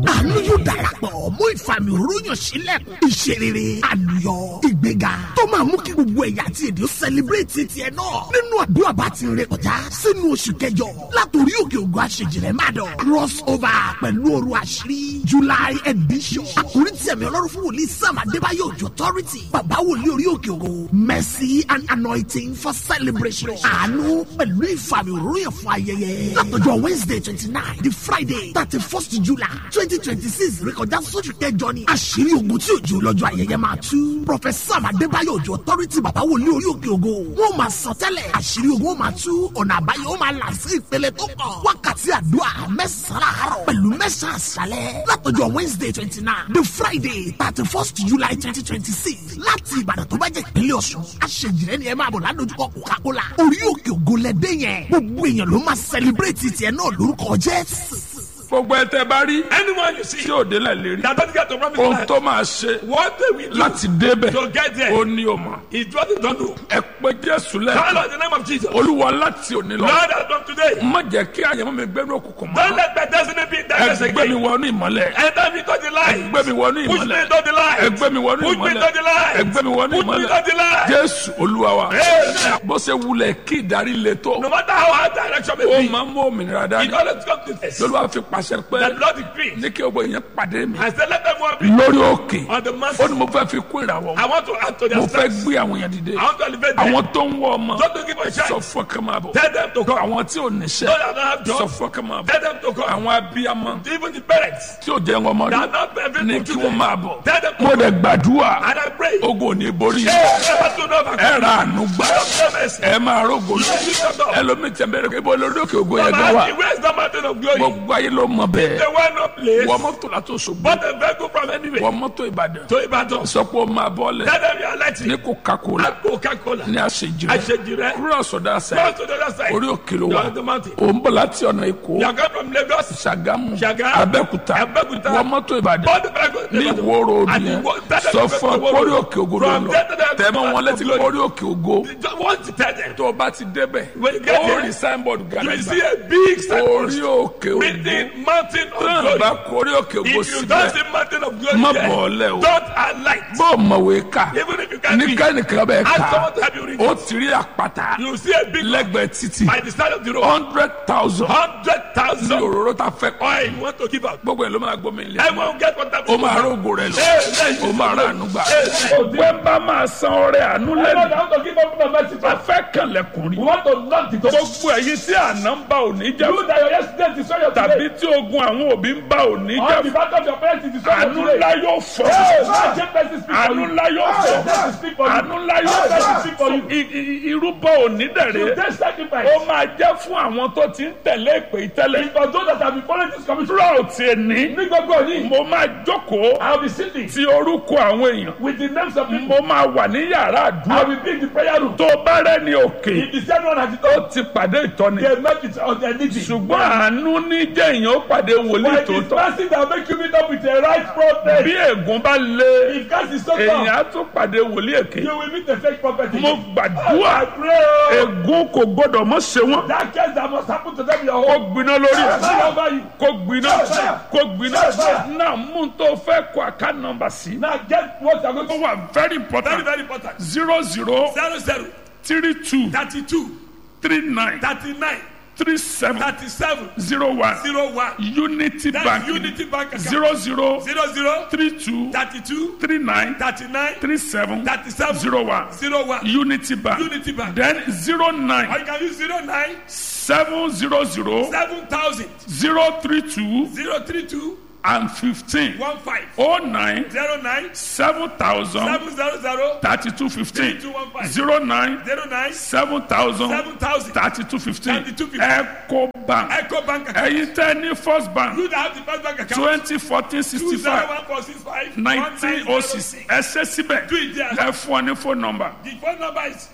àánú yóò darapọ̀ mú ìfàmì òróyàn sílẹ̀kùn ìṣerere àlùyọ ìgbéga tó máa mú kí gbogbo ẹ̀yà àti èdè ó sẹlẹ̀bírẹ̀tì tiẹ̀ náà nínú àdúrà bá ti rìn kọjá sínú oṣù kẹjọ látòrí òkè ògo àṣejìrẹ́ má dọ̀ cross over pẹ̀lú òru àṣírí july edition àkórí tí ẹ̀mí ọlọ́run fún wòlíì sam adébáyọ̀ òjò authority bàbá wòlíì orí òkè ògo mercy and anointing for celebration àánú pẹ̀lú ìfàmì òróyàn fún ayẹyẹ látọjọ́ wednesday twenty nine di friday thirty first july twenty twenty six rékọjá sóṣù kẹjọ ni àṣírí ogun tí òjò lọ́jọ́ ayẹyẹ máa tú professor adébáyọ̀ òjò authority bàbá wòlíì orí òkè ògo wọn máa sọ tẹ́lẹ̀ àṣírí ogun ó máa tú ọ̀nà àbáyọ ó máa là sí ìpele tó kàn wákàtí àdúrà mẹ́sàn-án àárọ̀ pẹ̀lú mẹ́sàn-án àṣálẹ̀ látọjọ́ wednesday twenty nine the friday thirty first july twenty twenty six láti ìbàdàn tó bá jẹ́ ìpínlẹ̀ ọ̀ṣun àṣejìrẹ́ ni ẹ máa bọ̀ ládojúkọ coca-cola orí òkè ògo lẹ́dẹ́ yẹn gbogbo èèyàn ló máa celebrate tiẹ̀ náà lórúkọ jésù. gbogbo ẹ tẹ bá rí Anyone you see tí ò délẹ̀ lérí that doesn't get to promise ohun land, tó máa ṣe what they will do láti débẹ̀ to get there ó ní o mọ̀ is what they don't do. ẹ pé jésù Call lẹ́ẹ̀kan on the name of Jesus. olúwa láti òní lọ Lord, as from today, má jẹ́ kí àyẹ̀mọ́ mi gbẹ́nu òkùnkùn mọ́ don't let my destiny be in darkness ẹ gbé mi again. wọnú ìmọ́lẹ̀ Enter me to the ẹ light. gbé mi wọnú Push me ìmọ́lẹ̀ into the light. ẹ gbé mi wọnú Push me ìmọ́lẹ̀ into the light. ẹ gbé mi wọnú Push me ìmọ́lẹ̀ into the light. jésù olúwa wa Amen. bó ṣe wulẹ̀ kí ìdarí le tó No matter how hard direction may ó be, máa ń mú òmìnira it dání always comes to this. lolúwa fi pàṣẹ pé The Lord decrees. ní kí gbogbo èèyàn pàdé mi I said, let everyone be lórí òkè on the ó ní mountain. mo fẹ́ fi kún ìràwọ̀ I want to add to mo their fẹ́ steps. gbé àwọn èèyàn dìde I want to elevate them. àwọn tó ń wọ ọmọ Don't to give a sọ chance. fún ọkàn máa bọ̀ Tell them to come. àwọn tí ò níṣẹ́ Those that don't have sọ jobs, fún ọkàn máa bọ̀ tell them to come. àwọn abiyamọ Even the parents tí ò jẹ́ wọn mọ́ that rí are not perfect ní for kí today, wọ́n máa bọ̀ tell them to mo come. dẹ̀ gbàdúrà And I pray. ogun ò ní borí Hey, never to know about ẹ ra àánú gbà God. mercy. ẹ máa rógo lọ ẹlòmíì tẹ̀ bẹ́ẹ̀ ibo lórí òkè ògo yẹn gan wa Where is the mountain of glory? gbogbo ayé ló mọ bẹ́ẹ̀ The one no place. wọ́n mọ́tò látò ṣògbó But a vehicle from anywhere. wọ́n mọ́tò ìbàdàn To Ibadan. sọ pé ó máa bọ́lẹ̀ Tell them you are lighting. ní coca-cola Coca-Cola. ní àṣejù Àṣejìrẹ́. kúrò ọ̀sọ̀dá Go sẹ́yìn to the other side. orí òkè ló You wà are on the mountain. ò ń bọ̀ láti ọ̀nà èkó You are coming from Lagos. ṣàgámù Ṣàgámù, abẹ́òkúta Abẹ́òkúta. wọ́n mọ́tò ìbàdàn All the vehicle. ní ìwó ròdù And yẹn you go- tell them sọ to fún go ọ to kórí Iwo òkè ògo ló From lọ there to there, tẹ̀mọ́ wọn létí glory. kórí òkè ògo You just want to tell them. tó o bá ti débẹ̀ When you get ó there, rí signboard You will gàdàgbà see a big orí signpost. òkè ògo Written mountain of náà glory. bá kórí òkè ògo If you síbẹ̀ don't see mountain of glory Má there, bọ̀ ọ́lẹ̀ o. don't alight. bó o mọ̀wé ká Even if you can't ní read, kẹ́nìkan bẹ́ẹ̀ ask ká someone to help you read. ó ti rí àpáta You will see a big lẹ́gbẹ̀ẹ́ títì by the side of the road. hundred thousand Hundred ní thousand òróró ta fẹ́ kọ́ oil you want to give out. gbogbo ẹ̀ ló máa gbómi ilé Everyone get what that ó máa rógo rẹ̀ lọ ó máa rà àánú gbà. ògbẹ́ bá máa san ọrẹ àánú lẹ́nu want to give up the message. a fẹ́ kànlẹ̀kùn rí. We want to knock the door. gbogbo ẹ̀yin tí àná ń bá òní jẹ́ You that your yesterday destroy your tàbí today. tí ogun àwọn òbí ń bá òní On jẹ́ the back of your parents is destroy your àánú today. ńlá yóò fọ́ Hey, man, just let this speak for àánú you. ńlá yóò Hey, fọ́ let this speak for you. àánú ńlá yóò Hey, let this fọ́ speak for you. I- i- irúbọ òní dẹ̀rẹ̀ Today's sacrifice. ó máa jẹ́ fún àwọn tó ti ń tẹ̀lé ìpè ìtẹ́lẹ̀ It's for those that have been following this commission. throughout ẹni Ní gbogbo yìí, mo máa jókòó I will be sitting ti orúkọ àwọn èèyàn with the names of people. mo máa wà ní yàrá I àdúrà will be in the prayer room. tó bá rẹ́ ní òkè If the same one has it ó all, ti pàdé ìtọ́ni they make it on their needs. ṣùgbọ́n àánú ní jẹ́ èèyàn ó pàdé wòlíì But it is tòótọ́ mercy that make you meet up with the right prophet. bí ègún bá lé If God is so èèyàn tough, á tún pàdé wòlíì èké you will meet the fake prophet. mo again. gbàdúrà I pray. oh, ègún kò gbọdọ̀ mọ́ ṣe wọ́n That case that must happen to them in your kó home. gbiná lórí ẹ̀ Pray over you. kó gbiná kó gbiná náà mú un tó fẹ́ kó àká nọ́mbà sí Now get what you are going ó to wà very Very, important very important. zero zero Zero, zero, three two 32, three nine 39, three seven 37, zero one 01. unity That's bank Unity Bank account. zero zero Zero, zero, three two 32, three nine 39, three seven 37, zero one 01. unity bank Unity Bank. then zero Or nine you can use 09, seven zero zero 7000, zero three two 032, and fifteen 15, oh nine 09, seven thousand 700, thirty two fifteen 3215. zero nine 09, seven thousand 7000. thirty two fifteen 3215. eco bank Echo Bank account. ẹ̀yin tẹ́ ní first bank You that have the first bank account. twenty fourteen sixty five 20145 nineteen oh six ẹ ṣe síbẹ̀ Do it there. ẹ fún ọ ní phone number The phone number is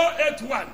081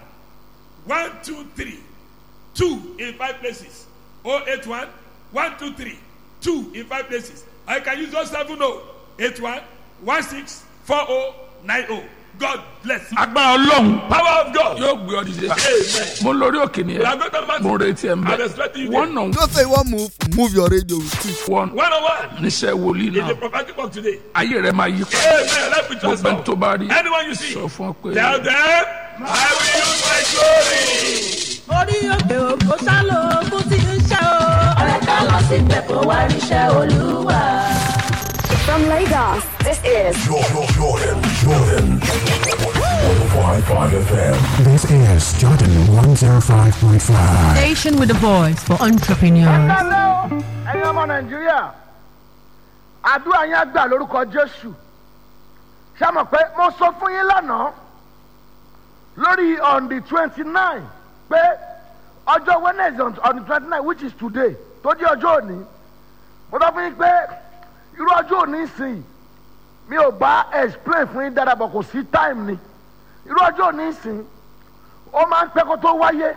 123 2 in 5 places. 081 123 2 in 5 places. I can use 070 81 16 40 90. God bless you. agbára ọlọ́run Power of God. yóò gbé ọ dìde Amen. mo lórí òkè We nìyẹn are going to mo Matthew. retí ẹ̀ ń I'm bẹ̀ expecting you wọ́n there. nà Don't say you want move, move your radio with it. wọ́n One on one. níṣẹ́ wòlíì In the náà prophetic work today. ayé rẹ̀ máa yí padà Amen. Let me gbogbo ẹni tó transform. bá rí Anyone you see. sọ fún ọ pé Tell them, I will use my glory. orí òkè òkò sálọ ogun tí ń ṣe o. ọ̀rẹ́ ká lọ síbẹ̀ kó wá ríṣẹ́ olúwa. From Lagos, this is Jordan, Jordan, Jordan. 105.5 FM. This is Jordan 105.5. Station with a voice for entrepreneurs. kálẹ̀ o ẹ̀yin ọmọ nàìjíríà àdúrà yẹn gbà lórúkọ jésù ṣé mọ̀ pé mo sọ fún yín lánàá lórí on the twenty nine pé ọjọ́ wednesday on- on the twenty nine which is today tó jẹ́ ọjọ́ òní mo sọ fún yín pé irú ọjọ́ òní sìn mi ò bá explain fún yín dáadáa bọ̀ kò sí time ni irú ọjọ́ òní sìn ó máa ń pẹ́ kó tó wáyé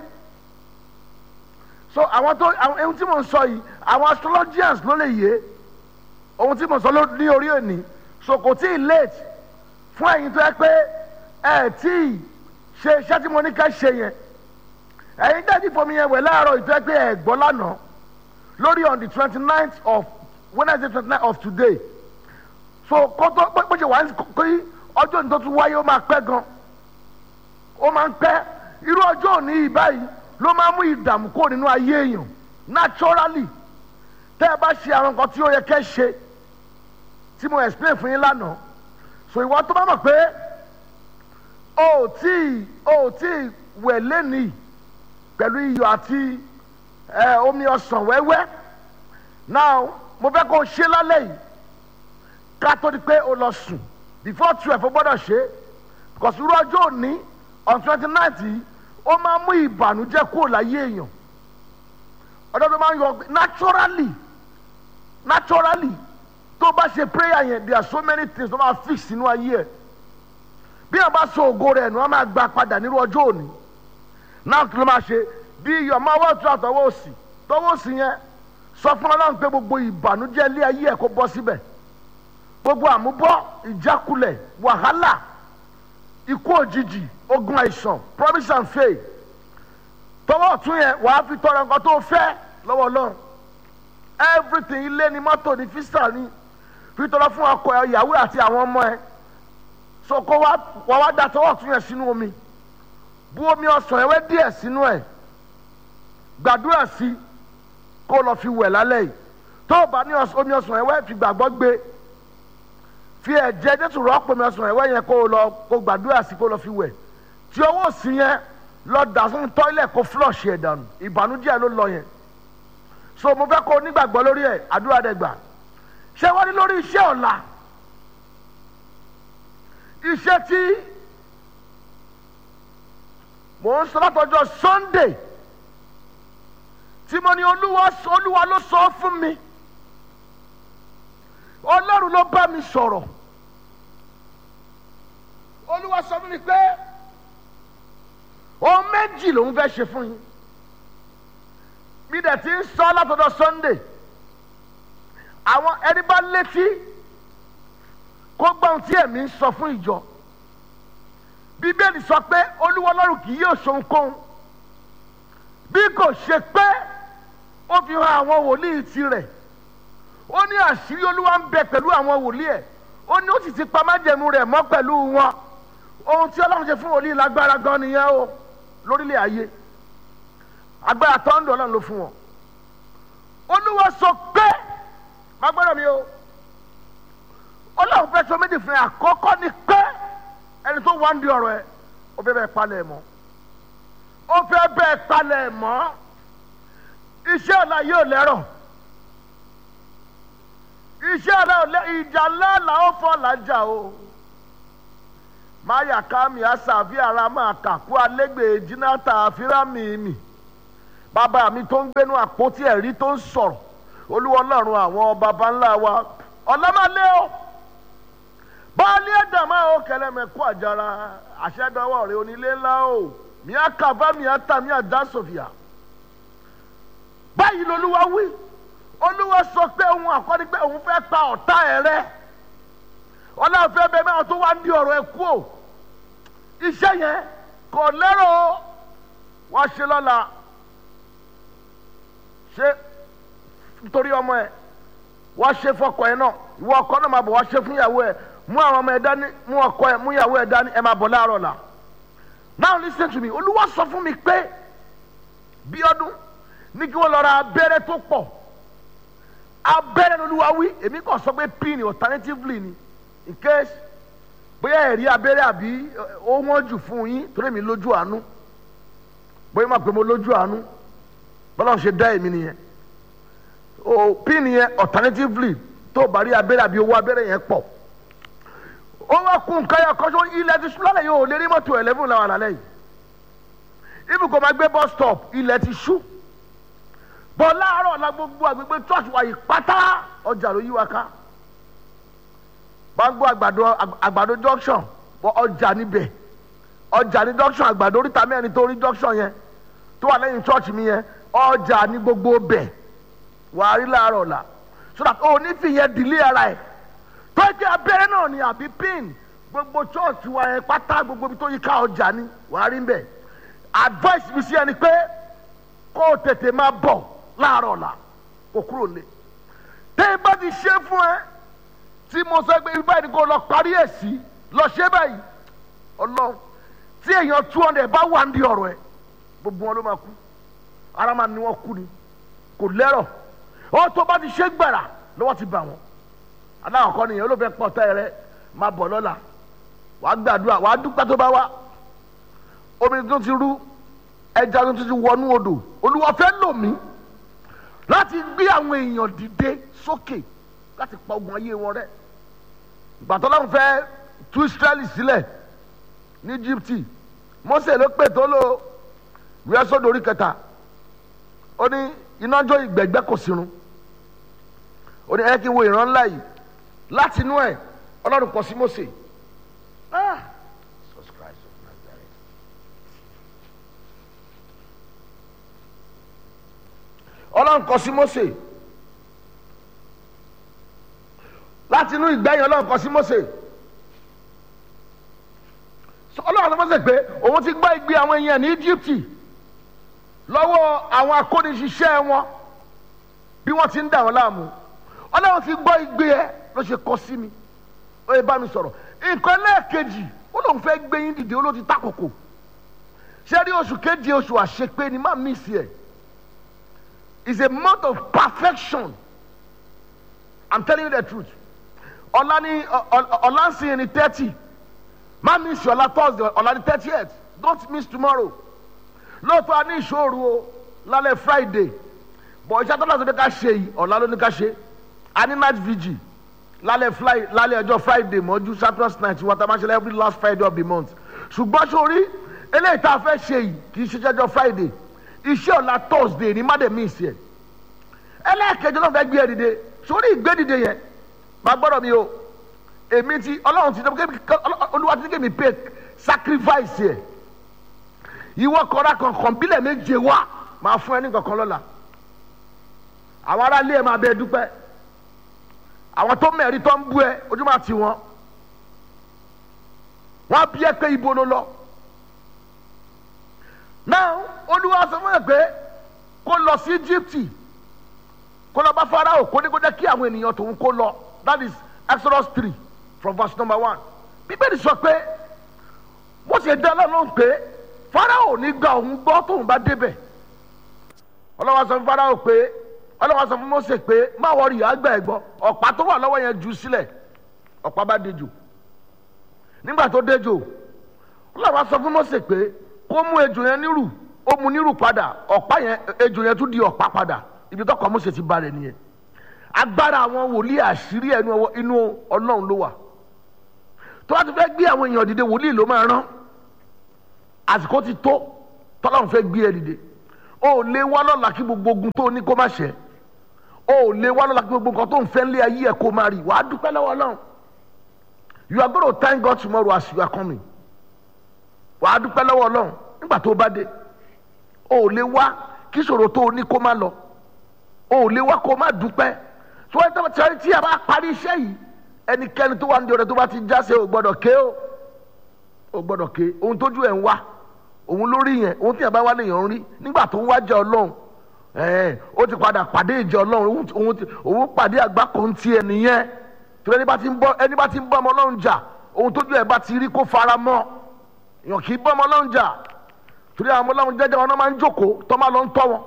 so àwọn tó àwọn ohun tí mo ń sọ yìí àwọn astrologians ló lè yé ohun tí mo sọ ló ní orí òní so kò tí ì late fún ẹ̀yin tó yẹ pé ẹ tí ì ṣe iṣẹ́ tí mo ní ká ṣe yẹn ẹ̀yin dájú fomi yẹn wẹ̀ láàárọ̀ ìtọ́ yẹ pé ẹ gbọ́ lánàá lórí on the twenty ninth of wednesday twenty nine of today so kótó bó ṣe wà ní kí ọjọ́ òní tó tún wáyé ó máa pẹ́ gan ó máa ń pẹ́ irú ọjọ́ òní yìí báyìí ló máa ń mú ìdààmú kó nínú ayé èèyàn naturally tẹ́ ẹ bá ṣe àwọn nǹkan tí ó yẹ kẹ́ ṣe tí mo explain fún yín lánàá so ìwọ tó bá mọ̀ pé o ò tí o ò tí wẹ̀ lẹ́nìí pẹ̀lú iyọ̀ àti ẹ, omi ọsàn wẹ́wẹ́ now mo fẹ́ kó o ṣe lálẹ́ yìí ká tó di pé o lọ sùn before twelve o gbọ́dọ̀ ṣe because irú ọjọ́ òní on twenty ninth yìí ó máa mú ìbànújẹ́ kúrò láyé èèyàn ọdọ tó máa ń yọ naturally naturally tó bá ṣe prayer yẹn there are so many things tó máa fix sínú ayé ẹ bí wọn bá sọ ògo rẹ nù wọn máa gba padà nírú ọjọ́ òní náà kí ló máa ṣe bí iyọ̀ máa wọ́ ọ̀tún àtọwọ́ òsì tọwọ́ òsì yẹn sọ fún ọlọ́run pé gbogbo ìbànújẹ́ ilé ayé ẹ̀ kó bọ́ síbẹ̀ gbogbo àmúbọ́ ìjákulẹ̀ wàhálà ikú òjijì ogun àìsàn promise and faith tọwọ́ ọ̀tún yẹn wàá fi tọrọ nǹkan tó fẹ́ lọ́wọ́ ọlọ́run everything ilé ni mọ́tò ni fisa ni fi tọrọ fún ọkọ ẹ ìyàwó àti àwọn ọmọ ẹ so kó wá wá wá da tọwọ́ ọ̀tún yẹn sínú omi bu omi ọsàn ẹwẹ́ díẹ̀ sínú ẹ̀ gbàdúrà sí kó lọ fi wẹ̀ lálẹ́ yìí tó o bá ní ọs- omi ọsàn ẹwẹ́ fi gbàgbọ́ gbé fi ẹ̀jẹ̀ jésù rọ́pò omi ọsàn ẹwẹ́ yẹn kó o lọ kó gbàdúrà sí kó lọ fi wẹ̀ tí owó sí yẹn lọ dà sínú tọ́ílẹ̀ kó flush ẹ̀ dànù ìbànújẹ́ ló lọ yẹn so mo fẹ́ kó o nígbàgbọ́ lórí ẹ̀ àdúrà dẹ̀ gbà ṣé wọ́n ní lórí iṣẹ́ ọ̀la iṣẹ́ tí mò ń sọ látọjọ́ sunday tí mo ní olúwa olúwa ló sọ fún mi ọlọ́run ló bá mi sọ̀rọ̀ olúwa sọ fún mi pé ohun méjì lòun fẹ́ ṣe fún yín bí dẹ̀ ti ń sọ látọjọ́ sunday àwọn ẹni bá létí kó gbọ́ ohun tí ẹ̀mí ń sọ fún ìjọ bíbélì sọ pé olúwa ọlọ́run kì yóò ṣohunkóhun bí kò ṣe pé ó fi hàn àwọn wòlíì tirẹ̀ ó ní àṣírí olúwa ń bẹ pẹ̀lú àwọn wòlíì ẹ̀ ó ní ó sì ti pa májẹ̀mú rẹ̀ mọ́ pẹ̀lú wọn ohun tí ọlọ́run ṣe fún wòlíì lágbára gan nìyẹn o lórílẹ̀ ayé agbára tọ́ńdù ọlọ́run ló fún wọn olúwa sọ pé má gbọ́dọ̀ mi o ọlọ́run fẹ́ sọ méjì fún ẹ àkọ́kọ́ ni pé ẹni tó wá ń di ọ̀rọ̀ ẹ ó fẹ́ bẹ́ẹ̀ palẹ̀ mọ́ ó fẹ́ bẹ́ẹ̀ palẹ̀ mọ́ iṣẹ́ ọ̀la yóò lẹ́rọ̀ iṣẹ́ ọ̀la ò lẹ́ ìjà ńlá là ó fọ́ làjà o máyà kámi àṣàfi ara máa kàkú alẹ́gbẹ̀ẹ́ jìnnàtà àfíràmì mi bàbá mi tó ń gbénu àpótí ẹ̀rí tó ń sọ̀rọ̀ olúwa ọlọ́run àwọn baba ńlá wa ọ̀làmàlẹ́ o baálé ẹ̀dàmá o kẹlẹ́mẹ̀kú àjàrà àṣẹdọ́wọ́ rẹ onílé ńlá o mìá kàbá mìá tà mìá dá sòfìà báyìí lolúwa wí olúwa sọ pé òun àkọ́ni pé òun fẹ́ pa ọ̀tá ẹ̀ rẹ́ ọlọ́run fẹ́ bẹ́ẹ̀ mẹ́wàá tó wá ń di ọ̀rọ̀ ẹ̀ kú o iṣẹ́ yẹn kò lérò wá ṣe lọ́la ṣe nítorí ọmọ ẹ wá ṣe fọkọ ẹ náà ìwọ ọkọ náà máa bọ̀ wá ṣe fún ìyàwó ẹ mú àwọn ọmọ ẹ dání mú ọkọ ẹ mú ìyàwó ẹ dání ẹ máa bọ̀ láàárọ̀ la now listen to me olúwa sọ fún mi pé bí ọdún ní kí wọ́n lọ ra abẹ́rẹ́ tó pọ̀ abẹ́rẹ́ ní olúwa wí èmi kàn sọ pé pin alternatively ni in case bóyá ẹ̀rí abẹ́rẹ́ àbí ó wọ́n jù fún yín torí mi lójú àánú bóyá máa pè mo lójú àánú bọ́lá ń ṣe dá èmi nìyẹn o pin yẹn alternatively tó o bá rí abẹ́rẹ́ àbí owó abẹ́rẹ́ yẹn pọ̀ ó wá kún nǹkan yẹn kọ́sọ́ ilẹ̀ ti sùn lálẹ́ yìí ò lè rí mọ́tò eleven làwọn àlàlẹ́ yìí ibi kò máa gbé bus stop ilẹ̀ ti ṣú bọ́ láàárọ̀ la gbogbo àgbègbè church wa yìí pátá ọjà ló yí wa ká gbàgbọ́ àgbàdo àgbàdo junction bọ́ ọjà níbẹ̀ ọjà ní junction àgbàdo oríta mẹ́rin tó rí junction yẹn tó wà lẹ́yìn church mi yẹn ọjà ní gbogbo bẹ̀ wà á rí láàárọ̀ la so that o ní fi yẹn dìlé ara ẹ̀ tó jẹ́ abẹ́rẹ́ náà ni àbí pin gbogbo church wa yẹn pátá gbogbo ibi tó yí ká ọjà ní wà á rí bẹ̀ advice mi sí ẹni pé kó o tètè máa bọ̀ láàárọ̀ la kò kúrò lé tẹ́ ẹ bá ti ṣe fún ẹ tí mo sọ pé ibà ni kò lọ parí ẹ̀ sí lọ ṣe báyìí ọlọ́run tí èèyàn two hundred bá wà ní ọ̀rọ̀ ẹ gbogbo wọn ló máa kú ara máa ní wọn kú ni kò lẹ́rọ̀ ó tó bá ti ṣe gbàrà lọ́wọ́ ti bà wọ́n aláwọ̀kọ́ nìyẹn olóòfẹ́ pọ̀ tẹ́ rẹ máa bọ̀ lọ́la wàá gbàdúrà wàá dúpẹ́ tó bá wá omi tó ti rú ẹja tó ti wọnú odò olúwa fẹ́ lò mí láti gbé àwọn èèyàn dìde sókè láti pa ogun ayé wọn rẹ gbàtọ́ láwọn fẹ́ tú israẹli sílẹ̀ ní íjíbítì mose ló pè tó lò wíwẹ́ sódò orí kẹta ó ní iná jó ìgbẹ́gbẹ́ kò sírun ó ní ẹ kí n wo ìran ńlá yìí láti inú ẹ ọlọ́run kọ sí mose ah Jesus Christ of Nazareth. ọlọ́run kọ sí mose láti inú ìgbẹ́yìn ọlọ́run kọ sí mose ọlọ́run sọ mose pé òun ti gbọ́ igbe àwọn èèyàn ní íjíbítì lọ́wọ́ àwọn akóniṣiṣẹ́ wọn bí wọ́n ti ń dà wọ́n láàmú ọlọ́run ti gbọ́ igbe ẹ ló ṣe kọ sí mi ó yẹ bá mi sọ̀rọ̀ nǹkan lẹ́ẹ̀kejì ó lóun fẹ́ gbé yín dìde ó ló ti takòkò ṣé rí oṣù keje oṣù àṣepé ni má mí sí ẹ̀ is a month of perfection i'm telling you the truth ọ̀la ni ọ̀la ń sin ní thirty má miss ọ̀la thursday ọ̀la ní thirtieth don't miss tomorrow lóòótọ́ a ní ìṣòro o lálẹ́ friday bọ̀ iṣẹ́ tó lọ́sọ̀ ní ká ṣe yìí ọ̀la ló ní ká ṣe a ní night vigil lálẹ́ fly lálẹ́ ọjọ́ friday mọ́jú champions night wọ́n ta máa ṣe every last friday of the month ṣùgbọ́n sórí eléyìí tá a fẹ́ ṣe yìí kì í ṣe jẹ́jọ́ friday iṣẹ́ ọ̀la thursday ní má dé miss yẹ ẹlẹ́ẹ̀kejì náà fẹ́ gbé ẹ dìde sórí ìgbé dìde yẹn máa gbọ́dọ̀ mi o èmi ti ọlọ́run ti dẹ́ olúwa ti ní kémi pay sacrifice yẹ ìwọ kọ́ra kankan bílẹ̀ méje wá máa fún ẹ ní kankan lọ́la àwọn aráalé ẹ máa bẹ dúpẹ́ àwọn tó mẹ́rin tó ń bú ẹ ojú máa tì wọ́n wọ́n á bí ẹ pé ibo ló lọ náà olúwa sọ fún ẹ pé kó lọ sí Íjíbítì kó lọ bá Fáráò kó ní kó jẹ́ kí àwọn ènìyàn tòun kó lọ that is Exodus three from verse number one bíbélì sọ pé bó ṣe dá lọ́nà pé Fáráò ní gba òun gbọ́ tóun bá débẹ̀ ọlọ́wọ́ sọ fún Fáráò pé ọlọ́wọ́ sọ fún Mósè pé má wọrí àgbà ẹ̀ gbọ́ ọ̀pá tó wà lọ́wọ́ yẹn jù sílẹ̀ ọ̀pá bá dejò nígbà tó dejò ọlọ́wọ́ sọ fún Mósè pé kó mú ejò yẹn nírù ó mu nírù padà ọ̀pá yẹn ejò yẹn tún di ọ̀pá padà ibi tọkọ Mósè ti ba rẹ̀ nìyẹn agbára àwọn wòlíì àṣírí ẹnu inú Ọlọ́run ló wà tó bá ti fẹ́ gbé àwọn èèyàn dìde wòlíì ló máa rán àsìkò ti tó tọ́lọ́run fẹ́ gbé ẹ dìde o ò lè wá lọ́la kí gbogbo ogun tó ní kó má ṣẹ o ò lè wá lọ́la kí gbogbo nǹkan tó ń fẹ́ lé ayé ẹ kó má rí wàá dúpẹ́ lọ́wọ́ Ọlọ́run you are going to thank God tomorrow as you are coming wàá dúpẹ́ lọ́wọ́ Ọlọ́run nígbà tó bá dé o ò lè wá kí ìṣòro tó ní kó má lọ o ò lè wá kó má dúpẹ́ tí wọ́n tẹ́ tí a bá parí iṣẹ́ yìí ẹnikẹ́ni tó wà ní ọ̀rẹ́ tó bá ti jáse ò gbọ́dọ̀ ké o ó gbọ́dọ̀ ké ohun tójú ẹ̀ ń wá òun lórí yẹn ohun tí yẹn bá wá lèèyàn ń rí nígbà tó ń wájà ọlọ́run ẹ̀ẹ́n ó ti padà pàdé ìjọ ọlọ́run òun ti- òun ti- òun pàdé àgbákò ń tiẹ̀ nìyẹn torí ẹni bá ti ń bọ́ ẹni bá ti ń bọ́ ọmọ ọlọ́run jà ohun tójú ẹ̀ bá ti rí kó fara mọ́ èèyàn kì í bọ́ ọmọ ọlọ́run jà torí àwọn ọmọ ọlọ́run jẹ́jẹ́ wọn náà máa ń jókòó tó máa lọ ń tọ́ wọn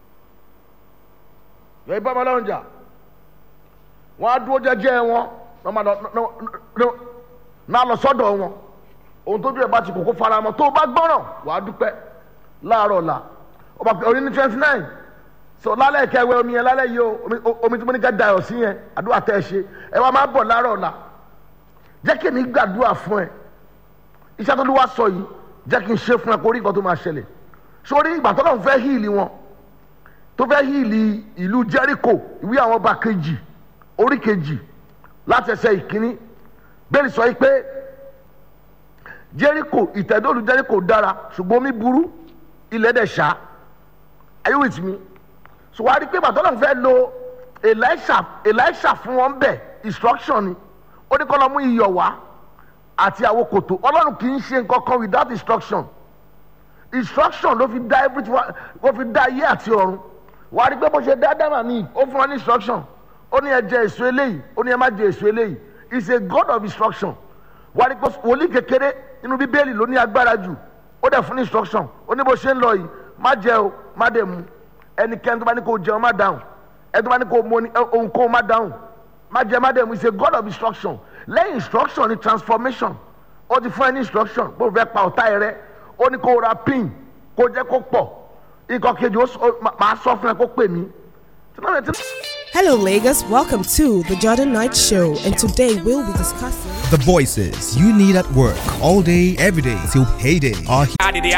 yẹ bọ́ ọmọ ọlọ́run jà wọ́n á dúró jẹ́jẹ́ wọn náà máa lọ náà- náà lọ sọ́dọ̀ wọn ohun tójú ẹ̀ bá ti kókó fara mọ́ tó o bá gbọ́ràn wàá dúpẹ́ láàárọ̀ ọ̀la ọba pé orí ní twenty nine so lálẹ́ kẹwẹ́ omi yẹn lálẹ́ yìí o omi- o- omi tí mo ní ká dayọ̀ sí yẹn àdúrà tẹ́ ẹ ṣe ẹ wá máa bọ̀ láàárọ̀ ọ̀la jẹ́ kí èmi gbàdúrà fún ẹ iṣẹ́ tó ló wá sọ yìí jẹ́ kí n ṣe fún ẹ kó rí nǹkan tó máa ṣẹlẹ̀ sórí ìgbà tó náà fẹ́ híìlì wọn tó fẹ́ híìlì ìlú Jericho ìwé àwọn ọba kejì orí kejì láti ẹsẹ̀ ìkíní bẹ́ẹ̀ ni sọ yìí pé Jericho ìtẹ̀dọ́lù Jericho dára ṣùgbọ́n omi burú ilẹ̀ dẹ̀ ṣá are you with me so wàá rí i pé bàtọ́ náà fẹ́ lo Elisha Elisha fún wọn bẹ̀ instruction ni ó ní kọ́ lọ mú iyọ̀ wá àti àwọn kòtò ọlọ́run kì í ṣe nǹkan kan without instruction instruction ló fi dá everything wa- ló fi dá ayé àti ọ̀run wàá rí i pé bó ṣe dá dáná ní ó fún wa ní instruction ó ní ẹ jẹ èso eléyìí ó ní ẹ má jẹ èso eléyìí he is a god of instruction wàá rí i pé wòlíì kékeré nínú bíbélì ló ní agbára jù ó dẹ̀ fún ní instruction ó ní bó ṣe ń lọ yìí má jẹ o má dẹ̀ mu ẹnikẹ́ni tó bá ní kó jẹun má dáhùn ẹni tó bá ní kó mu ohun kó má dáhùn má jẹ má dẹ̀ mu he is a god of instruction lẹ́yìn instruction ni transformation ó ti fún ẹ ní instruction bó fẹ́ pa ọ̀tá ẹ rẹ ó ní kó ra pin kó jẹ́ kó pọ̀ ikọ̀ kejì ó sọ- ó- màá sọ fún ẹ kó pè mí. Hello, Lagos. Welcome to the Jordan Knight Show, and today we'll be discussing. The voices you need at work all day, every day till payday are here.